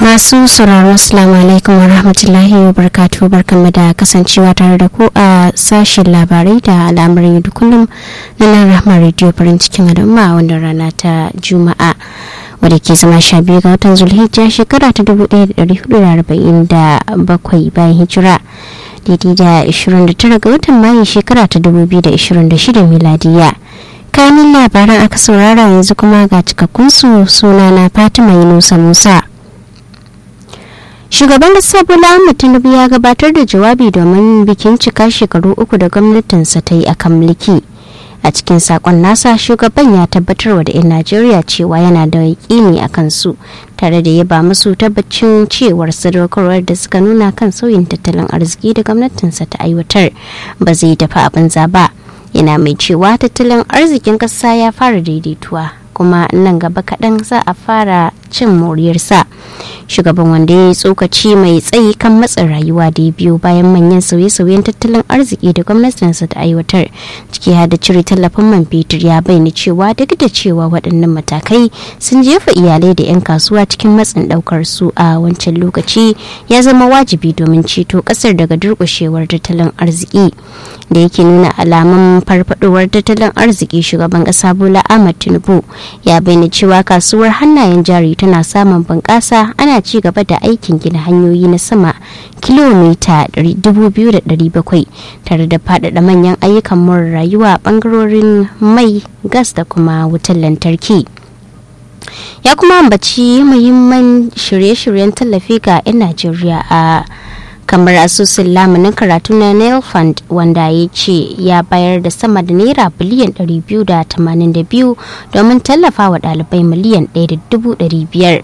masu sauraro assalamu alaikum wa rahmatullahi wa barkatu barkanmu da kasancewa tare da ku a sashen labarai da al'amuran yau da kullum na nan rahmar rediyo farin cikin al'umma a wannan rana ta juma'a wadda ke zama sha biyu ga watan zulhijja shekara ta dubu ɗaya da ɗari hudu da arba'in da bakwai bayan hijira daidai da ashirin da tara ga watan mayu shekara ta dubu biyu da ashirin da shida miladiya kanin labaran aka saurara yanzu kuma ga cikakkunsu suna na fatima yunusa musa shugaban kasa bola ahmed tinubu ya gabatar da jawabi domin bikin cika shekaru uku da gwamnatinsa ta yi akan mulki a cikin sakon nasa shugaban ya tabbatarwa da 'yan najeriya cewa yana da yaƙini a kansu tare da yaba musu tabbacin cewar sadaukarwar da suka nuna kan sauyin tattalin arziki da gwamnatinsa ta aiwatar ba zai tafi abin ba yana mai cewa tattalin arzikin ƙasa ya fara daidaituwa kuma nan gaba kaɗan za a fara cin moriyarsa shugaban wanda ya yi tsokaci mai tsayi kan matsin rayuwa da ya biyo bayan manyan sauye-sauyen tattalin arziki da gwamnatinsa ta aiwatar ciki har da cire tallafin man fetur ya bayyana cewa duk da cewa waɗannan matakai sun jefa iyalai da 'yan kasuwa cikin matsin ɗaukar su a wancan lokaci ya zama wajibi domin ceto ƙasar daga durƙushewar tattalin arziki da yake nuna alamun farfadowar tattalin arziki shugaban ƙasa bola ahmad tinubu ya bayyana cewa kasuwar hannayen jari tana samun bunƙasa ana ci gaba da aikin gina hanyoyi na sama kilomita 2,700 tare da faɗaɗa manyan ayyukan more rayuwa a ɓangarorin mai gas da kuma wutar lantarki ya kuma ambaci muhimman shirye-shiryen tallafi ga 'yan najeriya a kamar asusun lamunin karatu na nail fund wanda ya ce ya bayar da sama da naira biliyan 282 domin tallafa wa ɗalibai miliyan 1.500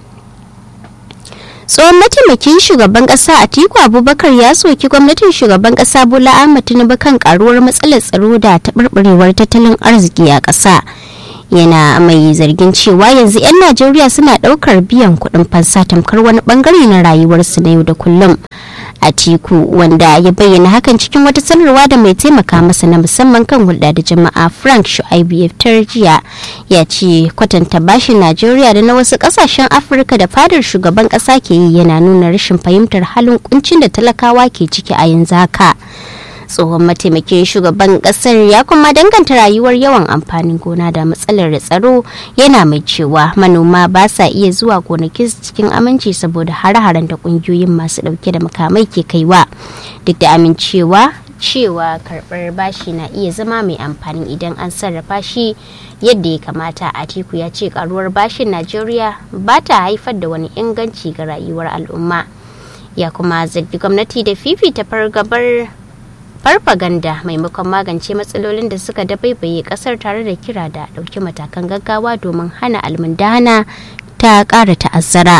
tsohon mataimakin shugaban kasa atiku abubakar ya soki gwamnatin shugaban kasa bola ahmad tinubu kan karuwar matsalar tsaro da taɓarɓarewar tattalin arziki a ƙasa yana mai zargin cewa yanzu 'yan najeriya suna ɗaukar biyan kuɗin fansa tamkar wani bangare na rayuwarsu na yau da kullum atiku wanda ya bayyana hakan cikin wata sanarwa da mai taimaka masa na musamman kan hulɗa da jama'a frank shu'aibu jiya ya ce kwatanta bashin najeriya da na wasu ƙasashen afirka da fadar shugaban ƙasa ke yi yana nuna rashin fahimtar halin kuncin da talakawa ke ciki a yanzu haka tsohon mataimakin shugaban kasar ya kuma danganta rayuwar yawan amfanin gona da matsalar tsaro yana mai cewa manoma ba sa iya zuwa gonakin cikin aminci saboda hare-haren da kungiyoyin masu dauke da makamai ke kaiwa duk da amincewa cewa karbar bashi na iya zama mai amfani idan an sarrafa shi yadda ya kamata a teku ya ce karuwar bashin najeriya ba ta haifar da wani inganci ga rayuwar al'umma ya kuma zargi gwamnati da fifita fargabar farfaganda maimakon magance matsalolin da suka dabaibaye kasar tare da kira da ɗauki matakan gaggawa domin hana almundana ta ƙara ta'azzara.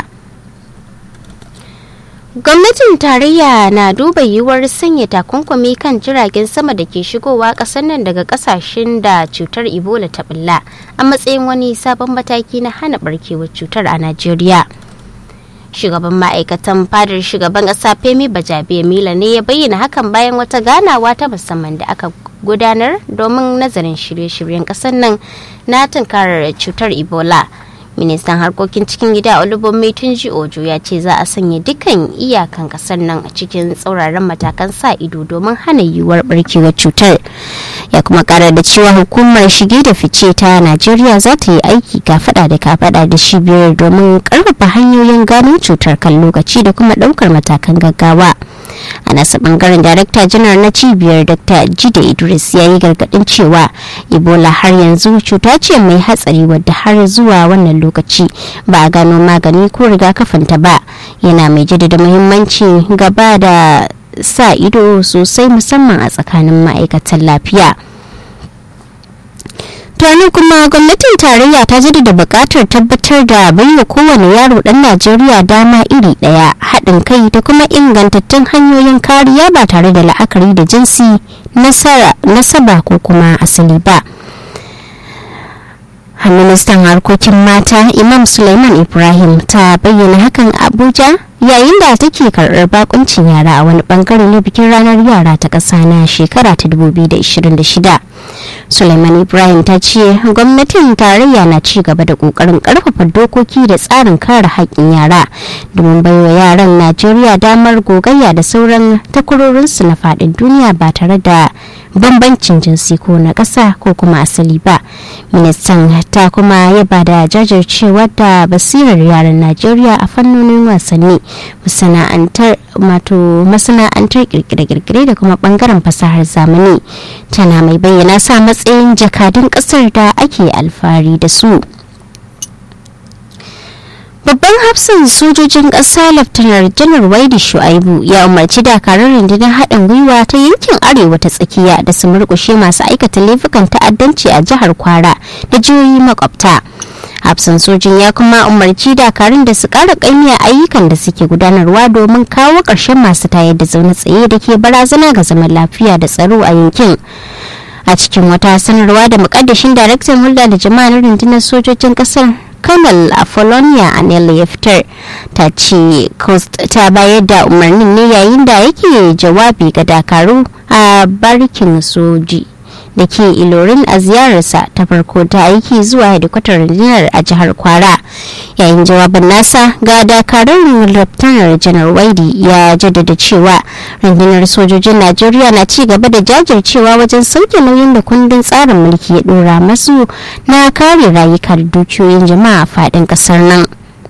gwamnatin tarayya na duba yiwuwar sanya takunkumi kan jiragen sama da ke shigowa ƙasar nan daga ƙasashen da cutar ebola ta bulla a matsayin wani sabon mataki na hana barkewar cutar a najeriya shugaban ma'aikatan fadar shugaban ƙasa femi bajabiya mila ne ya bayyana hakan bayan wata ganawa ta musamman da aka gudanar domin nazarin shirye-shiryen ƙasar nan na tunkarar cutar ebola ministan harkokin cikin gida olubunmi tunji ojo ya ce za a sanya dukkan iyakan kasar nan a cikin tsauraran matakan sa ido domin hana yiwuwar barkewar cutar ya kuma kara da cewa hukumar shige da fice ta najeriya za ta yi aiki kafada da kafada da cibiyar domin karfafa hanyoyin gano cutar kan lokaci da kuma daukar matakan gaggawa a nasa bangaren darakta janar na cibiyar dr jide idris ya yi gargadin cewa ebola har yanzu cuta ce mai hatsari wadda har zuwa wannan lokaci ba a gano magani ko rigakafinta ba yana mai jaddada muhimmanci gaba da sa ido sosai musamman a tsakanin ma'aikatan lafiya tunanin kuma gwamnatin tarayya ta jaddada buƙatar tabbatar da baiwa kowane yaro ɗan najeriya dama iri ɗaya haɗin kai da kuma ingantattun hanyoyin kariya ba tare da la'akari da jinsi nasaba ko kuma asali ba ministan harkokin mata imam suleiman ibrahim ta bayyana hakan abuja yayin da take karɓar bakuncin yara a wani bangare na bikin ranar yara ta ƙasa na shekara ta 2026 Suleiman Ibrahim ta ce gwamnatin tarayya na ci gaba da kokarin karfafa dokoki da tsarin kare haƙƙin yara domin baiwa yaran Najeriya damar gogayya da sauran takwarorinsu na faɗin duniya ba tare da bambancin jinsi ko na ƙasa ko kuma asali ba. Ministan ta kuma yaba da jajircewa da basirar yaran Najeriya a fannonin wasanni masana'antar masana'antar kirkire-kirkire da kuma bangaren fasahar zamani tana mai bayyana sa matsayin jakadun kasar da ake alfahari da su babban hafsan sojojin ƙasa laftanar janar waidi shu'aibu ya umarci dakarun rundunar haɗin gwiwa ta yankin arewa ta tsakiya da su murƙushe masu aikata laifukan ta'addanci a jihar kwara da jihohi makwabta hafsan sojin ya kuma umarci dakarun da su kara kaimiya ayyukan da suke gudanarwa domin kawo ƙarshen masu tayar da zaune tsaye da ke barazana ga zaman lafiya da tsaro a yankin a cikin wata sanarwa da mukaddashin daraktan hulɗa da jama'a na rundunar sojojin ƙasar kanal apollonia anel ya fitar ta ce coast ta bayar da umarnin ne yayin da yake jawabi ga dakaru a barikin soji da ke ilorin a ziyararsa ta farko ta aiki zuwa hedikwatar rundunar a jihar kwara yayin jawabin nasa ga dakarun laftanar janar waidi ya jaddada cewa rundunar sojojin najeriya na ci gaba da jajircewa wajen sauke nauyin da kundin tsarin mulki ya dora masu na kare rayuka da dukiyoyin jama'a a faɗin ƙasar nan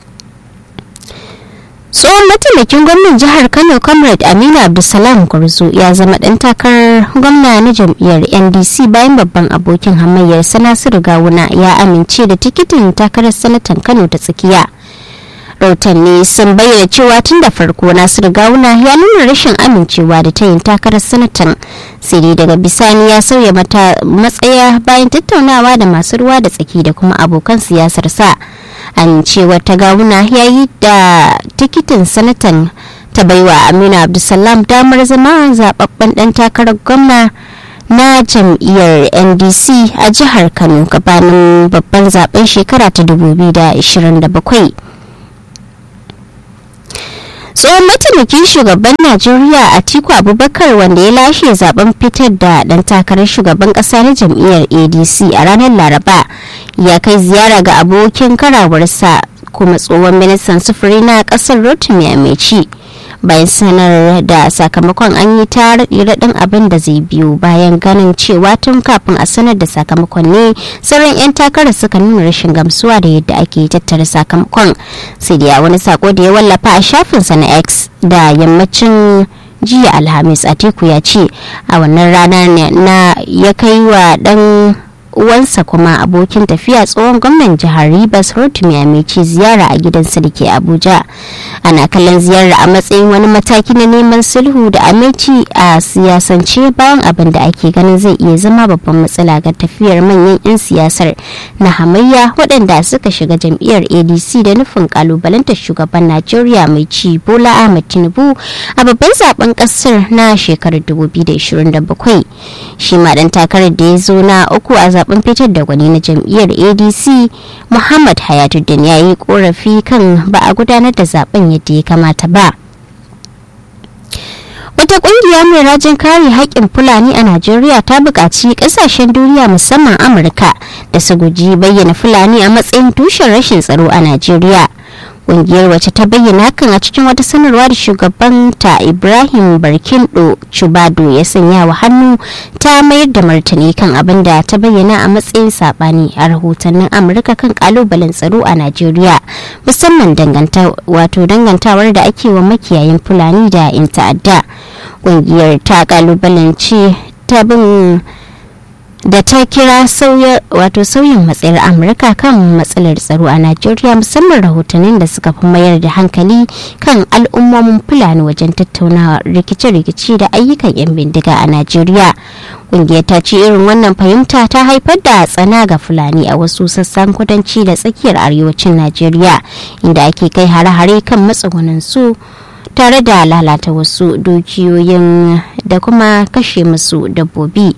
tsohon mataimakin gwamnan jihar kano comrade aminu abdulsalam gwarzo ya zama dan takarar gwamna na jam'iyyar ndc bayan babban abokin hamayyar nasiru gawuna ya amince da tikitin takarar sanatan kano ta tsakiya rahotanni sun bayyana cewa tun da farko nasiru gawuna ya nuna rashin amincewa da ta yin takarar sanatan sai dai daga bisani ya sauya mata matsaya bayan tattaunawa da masu ruwa da tsaki da kuma abokan siyasar sa amincewar ta gawuna ya yi da tikitin sanatan ta baiwa aminu abdulsalam damar zama zababben dan takarar gwamna na jam'iyyar ndc a jihar kano gabanin babban zaben shekara ta 2027 tsohon mataimakin shugaban najeriya atiku abubakar wanda ya lashe zaben fitar da dan takarar shugaban kasa na jam'iyyar adc a ranar laraba ya kai ziyara ga abokin karawarsa kuma tsohon ministan sufuri na kasar rotimi ameci bayan sanar da sakamakon an yi ta raɗin abin da zai biyu bayan ganin cewa tun kafin a sanar da sakamakon ne sauran 'yan takarar suka nuna rashin gamsuwa da yadda ake tattara sakamakon sai da wani sako da ya wallafa a shafinsa na x da yammacin jiya alhamis atiku ya ce a wannan rana na ya kai wa dan uwansa kuma abokin tafiya tsohon gwamnan jihar Rivers Rotimi Amici ziyara a gidansa da ke Abuja. Ana kallon ziyarar a matsayin wani mataki na neman sulhu da Amici a siyasance bayan abin da ake ganin zai iya zama babban matsala ga tafiyar manyan 'yan siyasar na hamayya waɗanda suka shiga jam'iyyar ADC da nufin kalubalantar shugaban Najeriya mai ci Bola Ahmed Tinubu a babban zaben ƙasar na shekarar 2027. Shi ma ɗan takarar da ya zo na uku a zaben fitar da gwani na jam'iyyar adc muhammad hayatuddin ya yi korafi kan ba a gudanar da zaben yadda ya kamata ba wata kungiya mai rajin kare haƙƙin fulani a najeriya ta buƙaci ƙasashen duniya musamman amurka da su guji bayyana fulani a matsayin tushen rashin tsaro a najeriya kungiyar wacce ta bayyana hakan a cikin wata sanarwa da shugaban ta ibrahim barkindo chubado ya sanya wa hannu ta mayar da martani kan abin da ta bayyana a matsayin sabani a rahotannin amurka kan kalubalen tsaro a najeriya musamman wato dangantawar da ake wa makiyayin fulani da 'yan ta'adda kungiyar ta kalubalance ta bin da ta kira wato sauyin matsayar amurka kan matsalar tsaro a najeriya musamman rahotannin da suka fi mayar da hankali kan al'ummomin fulani wajen tattaunawa rikice-rikice da ayyukan 'yan bindiga a najeriya kungiyar ta ce irin wannan fahimta ta haifar da tsana ga fulani a wasu sassan kudanci da tsakiyar arewacin najeriya inda ake kai hare-hare kan matsugunan su tare da lalata wasu dukiyoyin da kuma kashe musu dabbobi.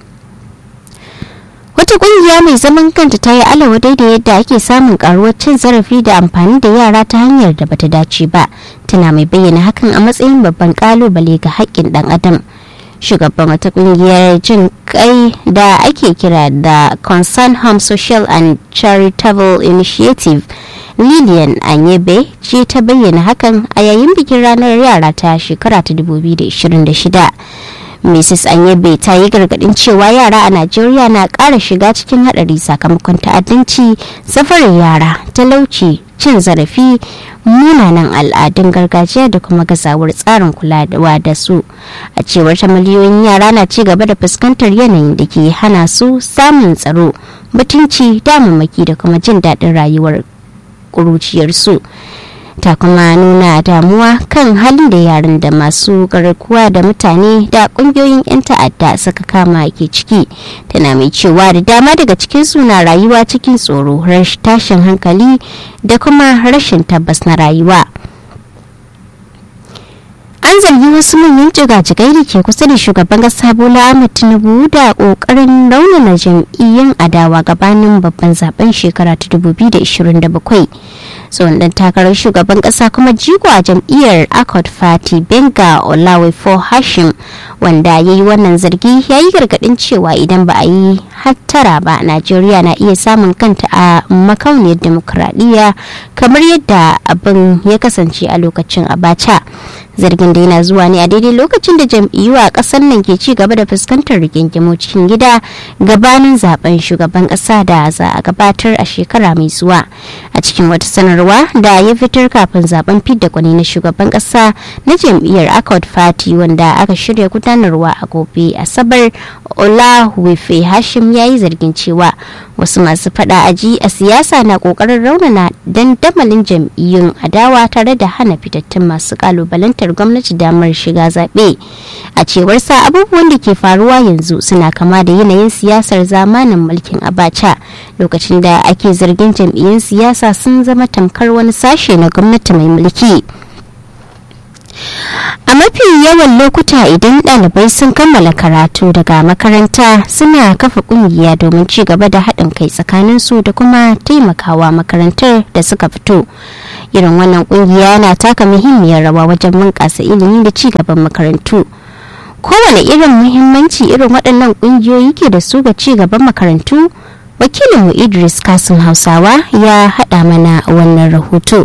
wata kungiya mai zaman kanta ta yi alawa da yadda ake samun karuwar cin zarafi da amfani da yara ta hanyar da bata dace ba tana mai bayyana hakan a matsayin babban kalubale ga haƙƙin dan adam shugaban wata kungiyar jin kai da ake kira da concern home social and charitable initiative lilian anyebe ce ta bayyana hakan a yayin bikin ranar yara ta shekara ta 2026 mrs anyebe ta yi gargadin cewa yara a najeriya na ƙara shiga cikin haɗari sakamakon ta'addanci safarin yara talauci cin zarafi munanan al'adun gargajiya da kuma gazawar tsarin kulawa da su a cewar ta miliyoyin yara na ci gaba da fuskantar yanayin da ke hana su samun tsaro mutunci damammaki da kuma jin daɗin rayuwar ƙuruciyarsu ta kuma nuna damuwa kan halin da yaran da masu garkuwa da mutane da kungiyoyin 'yan ta'adda suka kama ke ciki tana mai cewa da dama daga cikin suna rayuwa cikin tsoro tashin hankali da kuma rashin tabbas na rayuwa an zargi wasu manyan jigajigai da ke kusa da shugaban kasa bola ahmed tinubu da kokarin raunana jam'iyyun adawa gabanin babban zaben shekara ta 2027 tsohon dan takarar shugaban kasa kuma jigo a jam'iyyar accord party benga olawefo hashim wanda ya yi wannan zargi ya yi gargadin cewa idan ba a yi hattara ba najeriya na iya samun kanta a makauniyar demokuraɗiyya kamar yadda abin ya kasance a lokacin abacha zargin da yana zuwa ne a daidai lokacin da jam'iyyu a kasar nan ke ci gaba da fuskantar rigingimu cikin gida gabanin zaben shugaban kasa da za a gabatar a shekara mai zuwa a cikin wata sanarwa da ya fitar kafin zaben fidda kwani na shugaban kasa na jam'iyyar accord party wanda aka shirya gudanarwa a gobe asabar olahuwefe hashim ya yi zargin cewa wasu masu fada aji a siyasa na kokarin raunana dandamalin jam'iyyun adawa tare da hana fitattun masu kalubalantar gwamnati damar shiga zaɓe a cewar sa abubuwan da ke faruwa yanzu suna kama da yanayin siyasar zamanin mulkin abacha lokacin da ake zargin jam'iyyun siyasa sun zama tamkar wani sashe na gwamnati mai mulki a mafi yawan lokuta idan ɗalibai sun kammala karatu daga makaranta suna kafa ƙungiya domin ci gaba da haɗin kai tsakaninsu da kuma taimakawa makarantar da suka fito irin wannan ƙungiya na taka muhimmiyar rawa wajen bunƙasa ilimi da ci gaban makarantu kowane irin muhimmanci irin waɗannan ƙungiyoyi ke da su ga ci gaban makarantu wakilinmu idris kasim hausawa ya haɗa mana wannan rahoto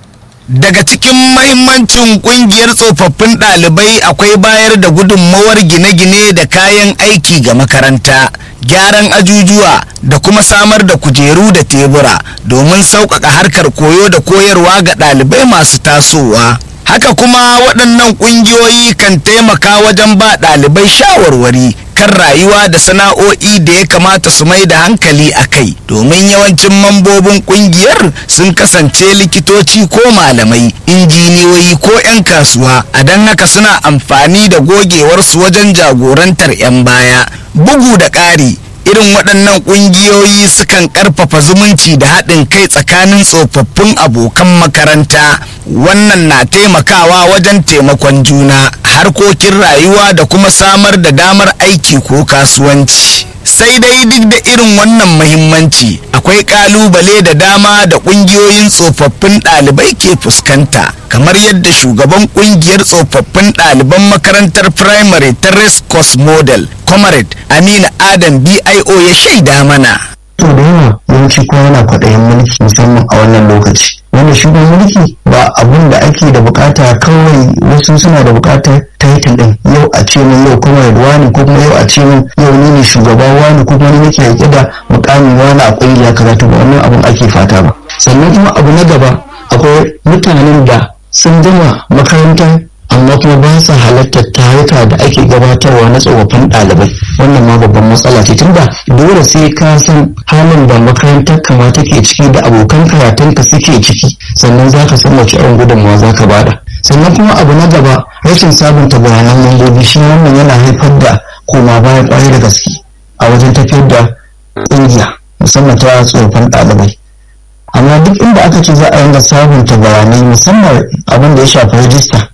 daga cikin mahimmancin kungiyar tsofaffin ɗalibai akwai bayar da gudunmawar gine-gine da kayan aiki ga makaranta gyaran ajujuwa da kuma samar da kujeru da tebura domin sauƙaƙa harkar koyo da koyarwa ga ɗalibai masu tasowa haka kuma waɗannan ƙungiyoyi kan taimaka wajen ba ɗalibai shawarwari kan rayuwa da sana'o'i da ya kamata su mai da hankali a kai domin yawancin mambobin ƙungiyar sun kasance likitoci ko malamai injiniyoyi ko 'yan kasuwa a don haka suna amfani da gogewarsu wajen jagorantar 'yan baya bugu da ƙari irin waɗannan ƙungiyoyi sukan ƙarfafa zumunci da haɗin kai tsakanin tsofaffin abokan makaranta wannan na taimakawa wajen taimakon juna harkokin rayuwa da kuma samar da damar aiki ko kasuwanci sai dai duk da irin wannan mahimmanci akwai kalubale da dama da kungiyoyin tsofaffin ɗalibai ke fuskanta kamar yadda shugaban kungiyar tsofaffin ɗaliban makarantar firamare ta race course model comrade amina adam bio ya shaida mana to da yawa yawanci kowa yana kwaɗayin mulki musamman a wannan lokaci wanda shi mulki ba abun da ake da bukata kawai wasu suna da bukatar title din yau a ce min yau kuma wani ko kuma yau a ce min yau ni ne shugaba wani ko kuma ni nake rike da mukamin wani a kungiya kaza to ba wannan abun ake fata ba sannan kuma abu na gaba akwai mutanen da sun gama makarantar amma kuma ba sa halartar taruka da ake gabatarwa na tsofaffin ɗalibai wannan ma babban matsala ce tunda dole sai ka san halin da makarantar kama take ciki da abokan karatunka suke ciki sannan za ka san wace irin gudunmawa za ka bada sannan kuma abu na gaba rashin sabunta bayanan mambobi shi wannan yana haifar da koma baya kwarai da gaske a wajen tafiyar da ƙungiya musamman ta tsofaffin ɗalibai amma duk inda aka ce za a yanga sabunta bayanai musamman abin da ya shafi rajista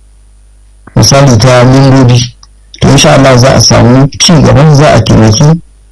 misali ta membobi to insha Allah za a samu ci gaban za a taimaki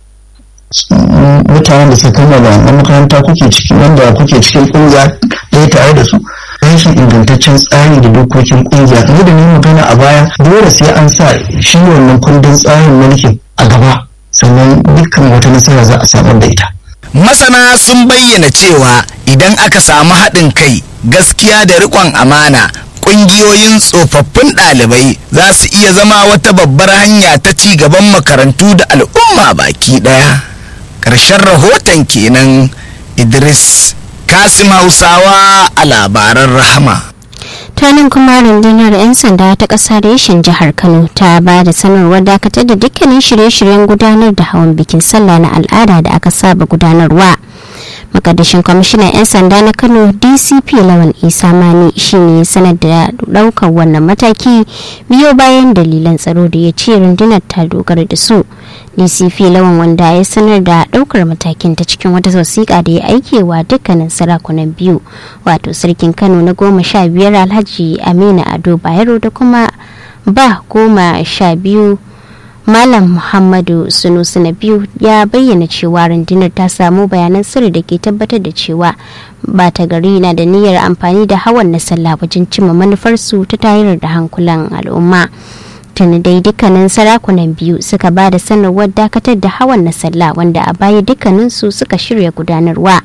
mutanen da suka kammala wannan makaranta kuke ciki wanda kuke cikin kungiya ɗaya tare da su rashin ingantaccen tsari da dokokin kungiya kamar da ni magana a baya dole sai an sa shi wannan kundin tsarin mulkin a gaba sannan wannan dukkan wata nasara za a samar da ita masana sun bayyana cewa idan aka samu haɗin kai gaskiya da riƙon amana ƙungiyoyin tsofaffin ɗalibai za su iya zama wata babbar hanya ta ci gaban makarantu da al'umma baki ɗaya ƙarshen rahoton kenan idris kasim hausawa a labaran rahama tanin kuma rundunar 'yan sanda ta ƙasa reshen jihar kano ta ba da sanarwar dakatar da dukkanin shirye-shiryen gudanar da hawan bikin sallah na al'ada da aka saba gudanarwa makadashin kwamishinan 'yan sanda na kano dcp lawan isa mani shine sanar da daukar wannan mataki biyo bayan dalilan tsaro da ya ce rundunar ta dogara da su dcp lawan wanda ya sanar da daukar matakin ta cikin wata wasiƙa da ya aikewa dukkanin sarakunan biyu wato sarkin kano na goma sha biyar alhaji amina ado bayero da kuma ba goma sha biyu Malam Muhammadu Sunusu na biyu ya bayyana cewa rundunar ta samu bayanan sirri da ke tabbatar da cewa bata gari na da niyyar amfani da hawan na sallah wajen cimma manufarsu ta tayar da hankulan al'umma. Tuni dai dukkanin sarakunan biyu suka ba da sanarwar dakatar da hawan na sallah wanda a baya dukkaninsu suka shirya gudanarwa.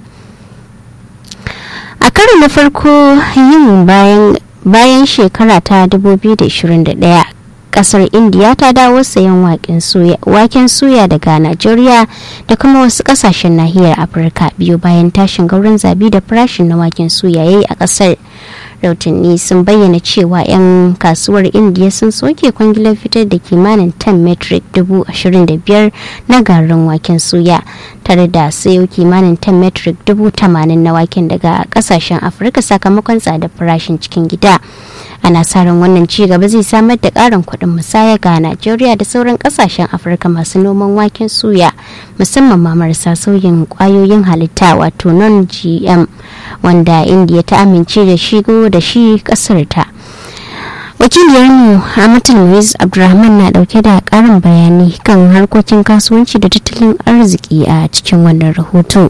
A karo na farko yin bayan bayan shekara ta 2021 kasar indiya ta dawo sayan waken suya daga najeriya da kuma wasu kasashen nahiyar afirka biyu bayan tashin gauran zabi da farashin na waken suya yayi a kasar rautanni sun bayyana cewa 'yan kasuwar indiya sun soke kwangilar fitar da kimanin 10 metric 25,000 na garin waken suya tare da sayo kimanin 10 metric 80,000 na waken daga kasashen afirka sakamakon tsadar farashin cikin gida ana sa ran wannan ci gaba zai samar da ƙarin kuɗin musaya ga najeriya da sauran ƙasashen afirka masu noman waken suya musamman ma marasa sauyin ƙwayoyin halitta wato non gm wanda indiya ta amince da shigo da shi ƙasar ta wakiliyarmu hamatul muiz abdulrahman na dauke da karin bayani kan harkokin kasuwanci da tattalin arziki a cikin wannan rahoto.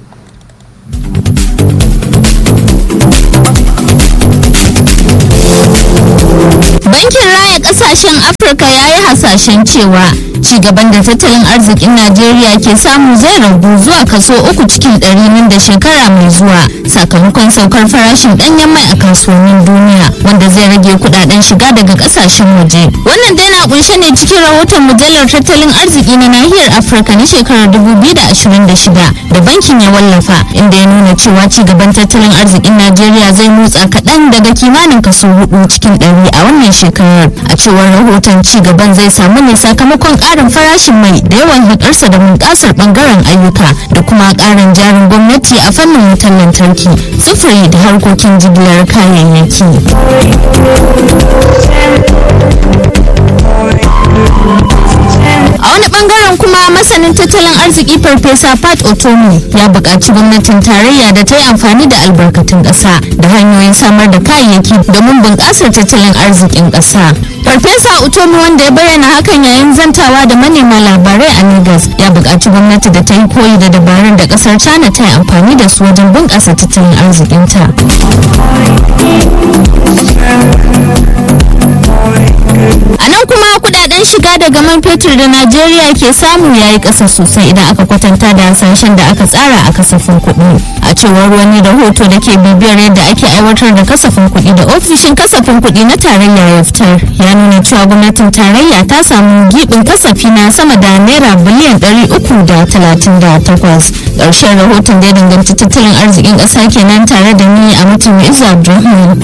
Bankin Raya Kasashen Afirka ya yi hasashen cewa cigaban da tattalin arzikin Najeriya ke samu zai ragu zuwa kaso uku cikin ɗari nan da shekara mai zuwa sakamakon saukar farashin ɗanyen mai a kasuwannin duniya wanda zai rage kudaden shiga daga kasashen waje. Wannan dai na kunshe ne cikin rahoton mujallar tattalin arziki na nahiyar Afirka na shekarar 2026 da bankin ya wallafa inda ya nuna cewa cigaban tattalin arzikin Najeriya zai motsa kaɗan daga kimanin kaso hudu cikin ɗari a wannan shekarar a cewar rahoton ci gaban zai samu ne sakamakon karin farashin mai da yawan hakarsa da bunƙasar bangaren ayyuka da kuma karin jarin gwamnati a fannin wutar lantarki sufuri da harkokin jigilar kayayyaki a wani bangaren kuma masanin tattalin arziki farfesa pat otomi ya buƙaci gwamnatin tarayya da ta yi amfani da albarkatun ƙasa da hanyoyin samar da kayayyaki domin bunƙasar tattalin arzikin ƙasa farfesa otomi wanda ya bayyana hakan yayin zantawa da manema labarai a lagos ya buƙaci gwamnati da ta yi koyi da dabarun da ƙasar china ta yi amfani da su wajen bunƙasa tattalin arzikinta a nan kuma kudaden shiga daga man fetur da najeriya ke samu ya yi ƙasa sosai idan aka kwatanta da hasashen da aka tsara a kasafin kuɗi a cewar wani rahoto da ke bibiyar yadda ake aiwatar da kasafin kuɗi da ofishin kasafin kuɗi na tarayya ya fitar ya nuna cewa gwamnatin tarayya ta samu giɓin kasafi na sama da naira biliyan ɗari uku da talatin da takwas ƙarshen rahoton da ya danganci tattalin arzikin ƙasa kenan tare da ni a mutum izu abdulrahman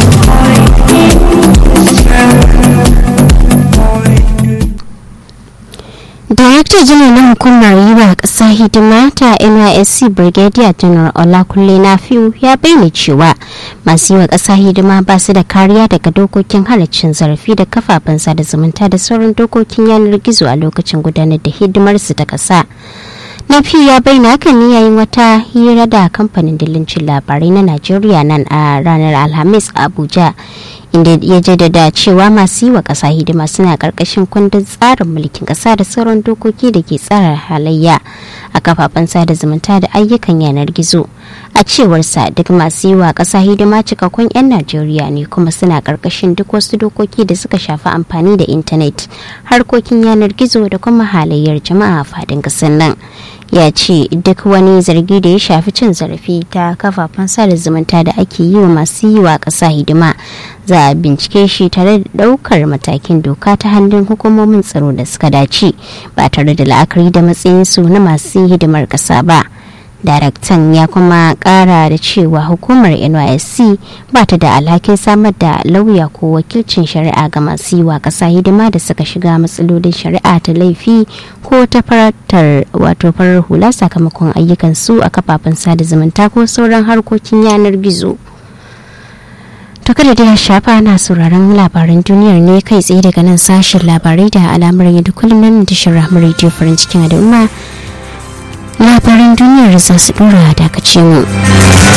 Darakta janar na hukumar yi wa ƙasa hidima ta NYSC Brigadier General Olakunle Nafiu ya bayyana cewa masu yi wa ƙasa hidima ba su da kariya daga dokokin halaccin zarafi da kafafen sada zumunta da sauran dokokin yanar gizo a lokacin gudanar da hidimarsu ta ƙasa. Nafiu ya bayyana hakan ne yayin wata hira da kamfanin dillancin labarai na Najeriya nan a ranar Alhamis a Abuja. inda ya jaddada cewa masu yi wa ƙasa hidima suna ƙarƙashin kundin tsarin mulkin ƙasa da sauran dokoki da ke tsara halayya a kafafen sada zumunta da ayyukan yanar gizo a cewarsa duk masu yi wa ƙasa hidima cikakkun 'yan najeriya ne kuma suna ƙarƙashin duk wasu dokoki da suka shafi amfani da intanet harkokin yanar gizo da kuma halayyar jama'a a faɗin ƙasar nan ya ce duk wani zargi da ya shafi cin zarafi ta kafafen sada zumunta da ake yi wa masu yi wa ƙasa hidima za a bincike shi tare da ɗaukar matakin doka ta hannun hukumomin tsaro da suka dace ba tare da la'akari da matsayinsu na masu hidimar ƙasa ba daraktan ya kuma kara da cewa hukumar nysc ba ta da alhakin samar da lauya ko wakilcin shari'a ga masu yi wa ƙasa hidima da suka shiga matsalolin shari'a ta laifi ko ta faratar wato farar hula sakamakon ayyukan su a kafafen sada zumunta ko sauran harkokin yanar gizo to kada da ya shafa na sauraron labaran duniyar ne kai tsaye daga nan sashen labarai da alamar yadda kullum nan tashar rahmar rediyo farin cikin al'umma labaran duniyar za su dora dakace mu.